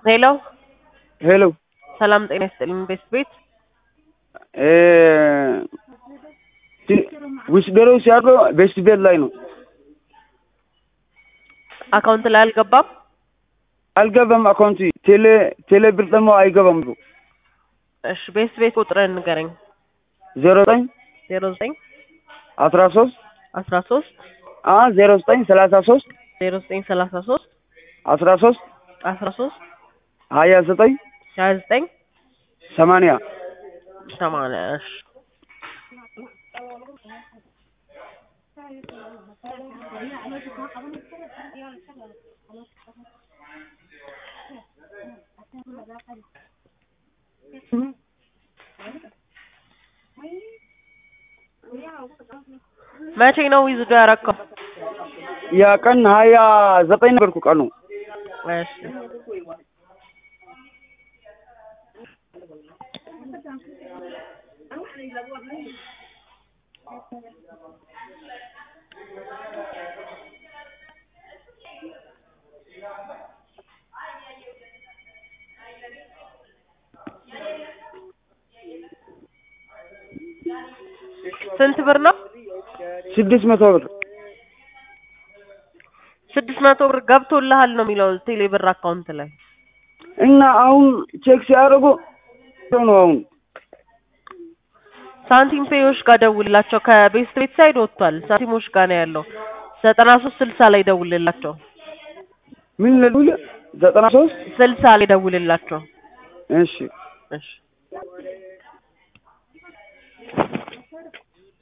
ሄሎ ሄሎ ሰላም ጤና ይስጥልኝ። ቤስት ቤት ውስደሮ ሲያድሮ ቤስት ቤት ላይ ነው። አካውንት ላይ አልገባም። አልገባም አካውንት ቴሌ ቴሌ ብር ደግሞ አይገባም ብሎ እሺ ቤስት ቤት ቁጥርን ንገረኝ። ዜሮ ዘጠኝ ዜሮ ዘጠኝ አስራ ሶስት አስራ ሶስት አ ዜሮ ዘጠኝ ሰላሳ ሶስት ዜሮ ዘጠኝ ሰላሳ ሶስት አስራ ሶስት አስራ ሶስት ሀያ ዘጠኝ ሀያ ዘጠኝ ሰማንያ ሰማንያ እሺ መቼ ነው ዊዝዶ ያረከው? ያ ቀን ሀያ ዘጠኝ ነበርኩ ቀኑ እሺ ስንት ብር ነው? ስድስት መቶ ብር ስድስት መቶ ብር ገብቶልሃል ነው የሚለው ቴሌ ብር አካውንት ላይ እና አሁን ቼክ ሲያደርጉ ነው አሁን ሳንቲም ፔዮች ጋር ደውልላቸው። ከቤስት ቤት ሳይድ ወጥቷል። ሳንቲሞች ጋር ነው ያለው። ዘጠና ሶስት ስልሳ ላይ ደውልላቸው። ምን ልል ዘጠና ሶስት ስልሳ ላይ ደውልላቸው። እሺ እሺ